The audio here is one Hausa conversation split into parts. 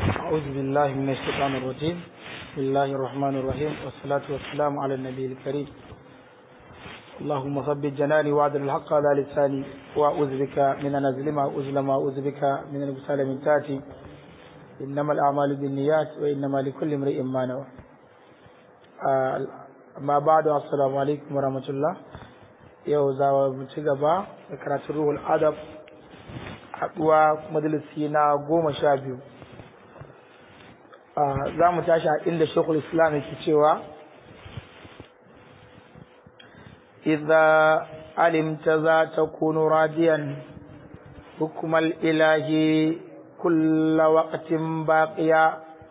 أعوذ بالله من الشيطان الرجيم بسم الله الرحمن الرحيم والصلاة والسلام على النبي الكريم اللهم ثبت جناني وعدل الحق على لساني وأعوذ بك من أن أظلم وأظلم وأعوذ بك من أن أبتال من تاتي إنما الأعمال بالنيات وإنما لكل امرئ ما نوى آه ما بعد السلام عليكم ورحمة الله yau za mu ci gaba da karatun ruhul adab haɗuwa majalisi na goma sha biyu za mu tashi a inda shekul islam yake cewa idza alimta za ta kunu radiyan hukumar ilahi kulla waqtin baqiya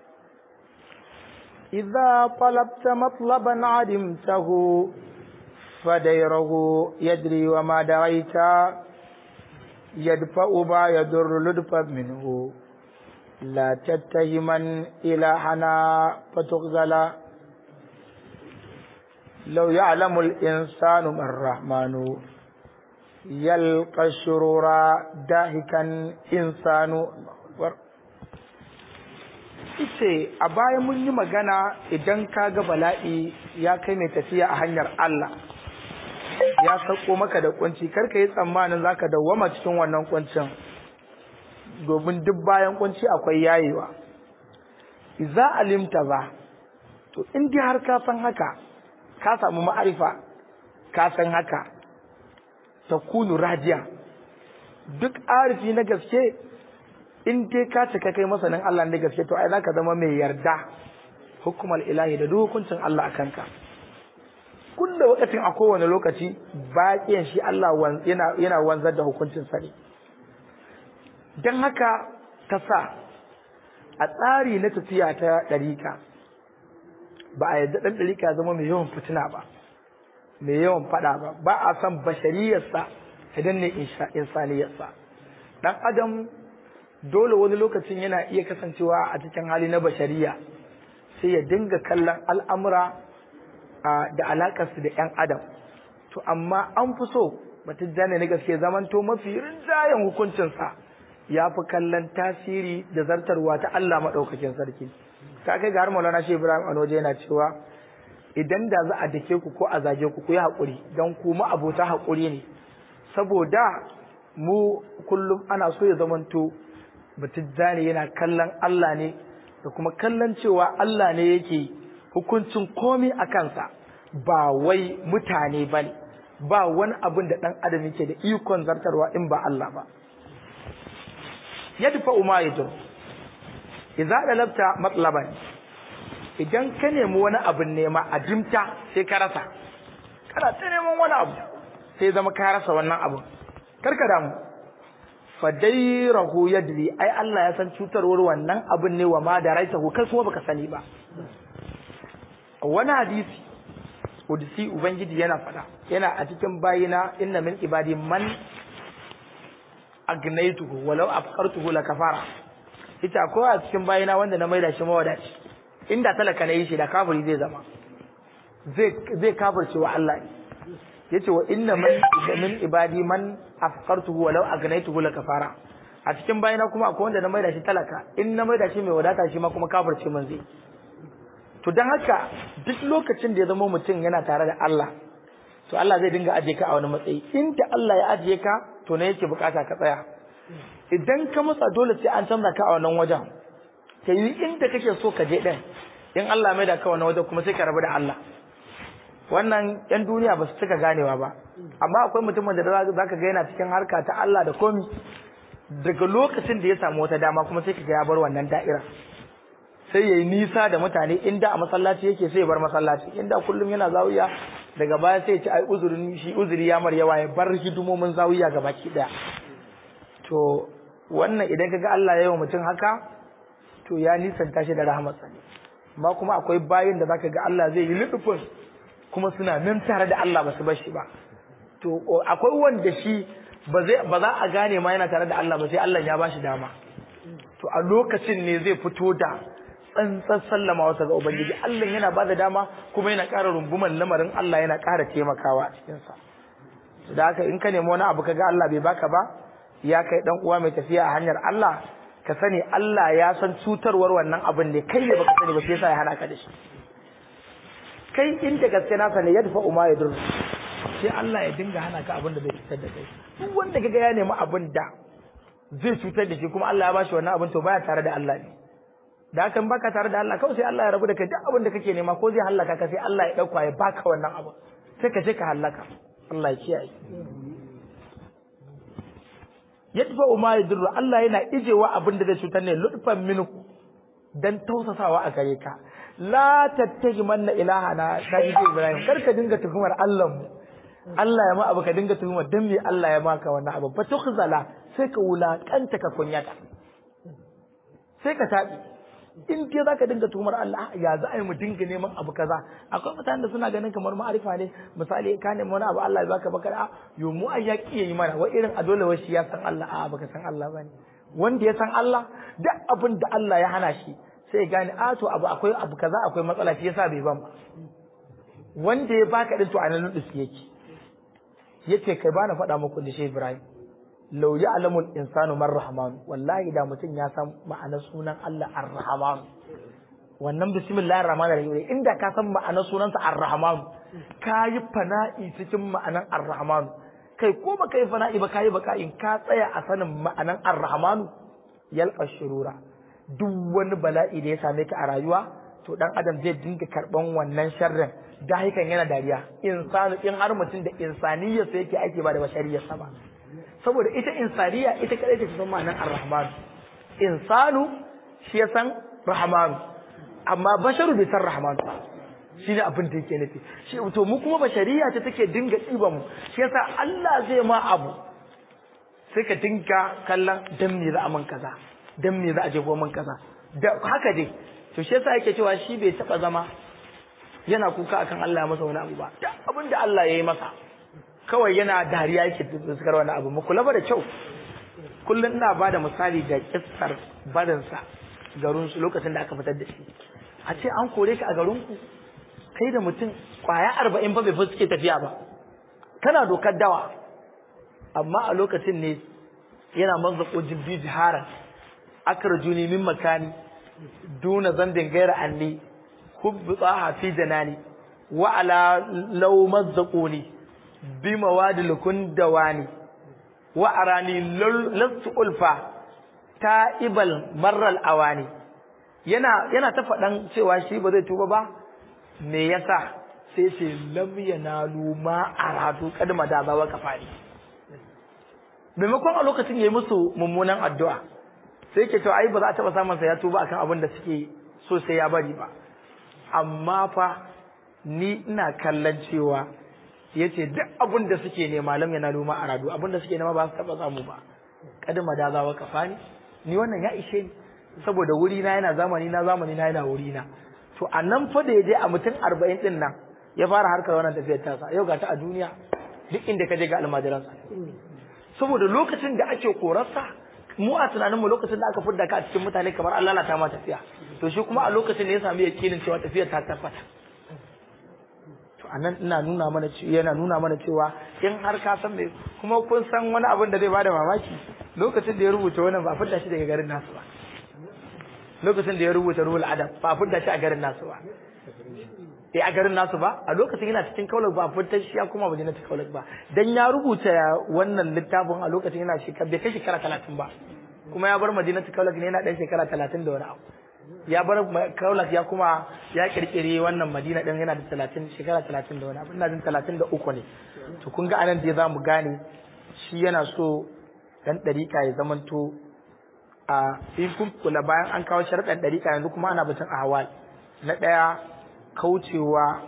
idza talabta matlaban adimtahu فديره يدري وما دريت يدفع ما يضر لدفا منه لا تتهما إلى حنا فتغزل لو يعلم الإنسان ما الرحمن يلقى الشرور داهكا إنسان ice a baya mun yi magana idan ka ga bala'i ya kai mai tafiya a hanyar Allah ya sako maka da kunci karka yi tsammanin zaka dawwama cikin wannan kuncin domin duk bayan kunci akwai yayewa idza alimta ba to in dai har ka san haka ka samu ma'arifa ka san haka takunu rajiya duk arifi na gaske in dai ka cika kai masanin Allah ne gaske to ai zaka zama mai yarda hukumar ilahi da duk hukuncin Allah akan ka kulla wakatin a kowane lokaci baƙiyan shi Allah yana wanzar da hukuncin sa ne don haka ta sa a tsari na tafiya ta ɗarika ba a yadda ɗan ɗarika zama mai yawan fitina ba mai yawan faɗa ba ba a san bashariyarsa idan ne insaniyarsa ɗan adam dole wani lokacin yana iya kasancewa a cikin hali na bashariya sai ya dinga kallon al'amura da alakarsu da ‘yan adam to amma an fi so matijjani na gaske zamanto mafi rinjayen hukuncinsa ya fi kallon tasiri da zartarwa ta Allah maɗaukakin sarki ta kai ga har maulana shi ibrahim anoje yana cewa idan da za a dake ku ko a zage ku ku yi haƙuri don ku abota haƙuri ne saboda mu kullum ana so ya zamanto matijjani yana kallon Allah ne da kuma kallon cewa Allah ne yake hukuncin komi a kansa ba wai mutane ba ne ba wani abin da ɗan adam yake da ikon zartarwa in ba Allah ba yadda fa'uma ya jiro idza dalabta matlaban idan ka nemi wani abin nema a jimta sai ka rasa kana ta neman wani abu sai zama ka rasa wannan abin karka damu fadairahu yadri ai Allah ya san cutarwar wannan abin ne wa ma da raitahu kai kuma baka sani ba wani hadisi Udisi Ubangiji yana fada yana a cikin bayina inna min ibadi man agnaituhu walau afqartuhu la kafara ita ko a cikin bayina wanda na maida shi mawadaci inda talaka na yi shi da kafiri zai zama zai zai kafirce wa Allah yace wa inna min ibadi man afqartuhu walau agnaituhu la kafara a cikin bayina kuma akwai wanda na maida shi talaka in na maida shi mai wadata shi ma kuma kafirce man zai to don haka duk lokacin da ya zama mutum yana tare da Allah to Allah zai dinga ajiye ka a wani matsayi inda Allah ya ajiye ka to ne yake bukata ka tsaya idan ka matsa dole sai an canza ka a wannan wajen ta yi inda kake so ka je din in Allah mai da ka wannan wajen kuma sai ka rabu da Allah wannan yan duniya ba su cika ganewa ba amma akwai mutumin da za ka ga yana cikin harka ta Allah da komi daga lokacin da ya samu wata dama kuma sai ka ga ya bar wannan da'ira sai yayi nisa da mutane inda a masallaci yake sai ya bar masallaci inda kullum yana zawiya daga baya sai ya ci ai uzurin shi uzuri ya mar yawa ya bar hidimomin zawiya baki daya to wannan idan kaga Allah ya yi wa mutum haka to ya nisanta shi da rahmatsa ne amma kuma akwai bayin da zaka ga Allah zai yi lutufin kuma suna nan tare da Allah ba su bar shi ba to akwai wanda shi ba zai ba za a gane ma yana tare da Allah ba sai Allah ya ba shi dama to a lokacin ne zai fito da tsantsan sallama wata ga Ubangiji Allah yana ba da dama kuma yana ƙara runguman lamarin Allah yana ƙara taimakawa a cikinsa da haka in ka nemi wani abu kaga Allah bai baka ba ya kai dan uwa mai tafiya a hanyar Allah ka sani Allah ya san cutarwar wannan abin ne kai ne baka sani ba sai yasa ya hana ka da shi kai inda gaske na sani yadfa umma yadur sai Allah ya dinga hana ka abin da zai cutar da kai duk wanda kaga ya nemi abin da zai cutar da shi kuma Allah ya bashi wannan abin to baya tare da Allah ne da hakan baka tare da Allah kawai sai Allah ya rabu da kai duk abin da kake nema ko zai halaka ka sai Allah ya dauka ya baka wannan abu sai ka je ka halaka Allah ya kiyaye yadfa ma yadurru Allah yana ijewa abin da zai cutar ne lutfan minku dan tausasawa a gare ka la tattaji manna ilahana kaji Ibrahim kar ka dinga tuhumar Allah mu Allah ya ma abu ka dinga tuhumar dan me Allah ya maka wannan abu fa tukhzala sai ka wulakanta ka kunyata sai ka tabi in ke zaka dinga tuhumar Allah ya za a yi mu dinga neman abu kaza akwai mutanen da suna ganin kamar ma'arifa ne misali ka nemi wani abu Allah ya baka baka a yo mu ai ya kiyaye mana wa irin a dole wai shi ya san Allah a baka san Allah bane wanda ya san Allah duk abin da Allah ya hana shi sai ya gane a to abu akwai abu kaza akwai matsala shi yasa bai ban ba wanda ya baka din to anan nudus yake yace kai bana faɗa muku da shi Ibrahim law ya'lamul insanu man rahman wallahi da mutum ya san ma'anar sunan Allah ar-rahman wannan bismillahir rahmanir rahim inda ka san ma'anar sunansa ar-rahman kayi fana'i cikin ma'anar ar-rahman kai ko ba kai fana'i ba kayi baka in ka tsaya a sanin ma'anar ar-rahman yalqa shurura duk wani bala'i da ya same ka a rayuwa to dan adam zai dinga karban wannan sharrin dahikan yana dariya insanu in har mutum da insaniyarsa yake aiki ba da bashariyarsa ba saboda ita insaniya ita kadai take san ma'anar ar-rahman insanu shi ya san rahman amma basharu bai san rahman ba shi ne abin da yake nufi shi to mu kuma bashariya ta take dinga tsiba mu shi yasa Allah zai ma abu sai ka dinga kallon dan me za a man kaza dan me za a je man kaza da haka dai to shi yasa yake cewa shi bai taba zama yana kuka akan Allah ya masa wani abu ba da abin da Allah ya yi masa kawai yana dariya yake fuskar wani abu mu kula ba da kyau kullum ina ba da misali da kissar barinsa garin su lokacin da aka fitar da shi a ce an kore ka a garin ku kai da mutum kwaya arba'in ba bai fi suke tafiya ba kana dokar dawa amma a lokacin ne yana manzako jibbi jiharan akarjuni min makani duna zambin gaira anni hubbi tsaha fi janani wa ala law mazzaquni bi mawadil kundawani wa arani lastu ulfa ta'ibal marral awani yana yana ta faɗan cewa shi ba zai tuba ba me yasa sai ce lam yanalu ma aradu kadma da ba waka fari maimakon a lokacin yayi musu mummunan addu'a sai ke to ai ba za a taba samun sa ya tuba akan abin da suke so sai ya bari ba amma fa ni ina kallon cewa yace duk abin da suke nema lam yanalu ma aradu abin da suke nema ba su taba samu ba kadma da za waka fari ni wannan ya ishe ni saboda wuri na yana zamani na zamani na yana wuri na to a nan fa da ya je a mutum arba'in din nan ya fara harkar wannan tafiyar tasa yau ga ta a duniya duk inda ka je ga almajiransa saboda lokacin da ake korarsa mu a tunaninmu lokacin da aka fidda ka a cikin mutane kamar an lalata ma tafiya to shi kuma a lokacin da ya sami yakinin cewa tafiyar ta tabbata to anan ina nuna mana cewa yana nuna mana cewa in har ka san me kuma kun san wani abin da zai bada mamaki lokacin da ya rubuta wannan ba fidda shi daga garin nasu ba lokacin da ya rubuta ruhul adab ba fidda shi a garin nasu ba eh a garin nasu ba a lokacin yana cikin kaular ba fidda shi ya kuma madina ta kaular ba dan ya rubuta wannan littafin a lokacin yana shekara bai kai shekara talatin ba kuma ya bar madina ta kaular ne yana dan shekara talatin da wani abu ya bar kaular ya kuma ya kirkire wannan madina din yana da talatin shekara talatin da wani abu ina jin talatin da uku ne to kun ga anan da za mu gane shi yana so dan ɗariƙa ya zamanto a in kun kula bayan an kawo sharaɗin ɗariƙa yanzu kuma ana batun ahwal na ɗaya kaucewa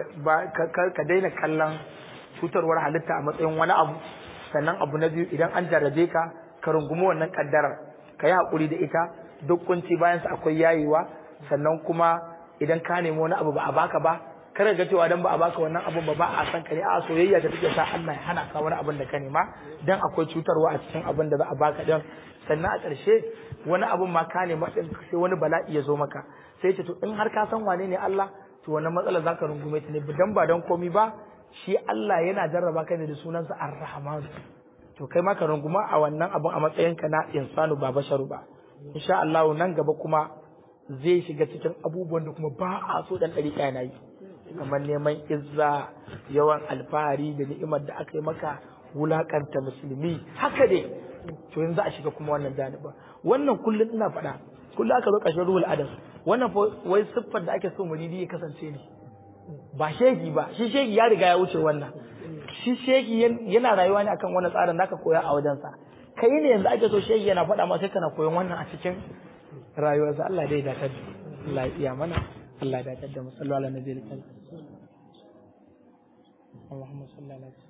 ka daina kallon cutarwar halitta a matsayin wani abu sannan abu na biyu idan an jarrabe ka ka rungumi wannan kaddarar ka yi haƙuri da ita duk kunci bayan sa akwai yayewa sannan kuma idan ka nemi wani abu ba a baka ba kada ga cewa dan ba a baka wannan abun ba ba a san ka ne a soyayya ta take sa Allah ya hana ka wani abun da ka nema dan akwai cutarwa a cikin abun da za a baka din sannan a ƙarshe wani abun ma ka nema din sai wani bala'i ya zo maka sai ce to in har ka san wane ne Allah to wannan matsalar zaka rungume ta ne dan ba dan komi ba shi Allah yana jarraba ka ne da sunansa Ar-Rahman to kai ma ka runguma a wannan abun a matsayinka na insanu ba basharu ba insha Allah nan gaba kuma zai shiga cikin abubuwan da kuma ba a so dan ɗariƙa yana yi kamar neman izza yawan alfahari da ni'imar da aka yi maka wulakanta musulmi haka dai to yanzu a shiga kuma wannan janibin wannan kullum ina faɗa kullum aka zo ƙarshen ruhul adam wannan wai siffar da ake so muridi ya kasance ne ba shegi ba shi shegi ya riga ya wuce wannan shi shegi yana rayuwa ne akan wannan tsarin da aka koya a wajensa kai ne yanzu ake so shegi yana faɗa ma sai kana koyon wannan a cikin rayuwarsa Allah dai da da Allah ya iya mana Allah ya dace da mu sallallahu alaihi wa sallam Allahumma salli ala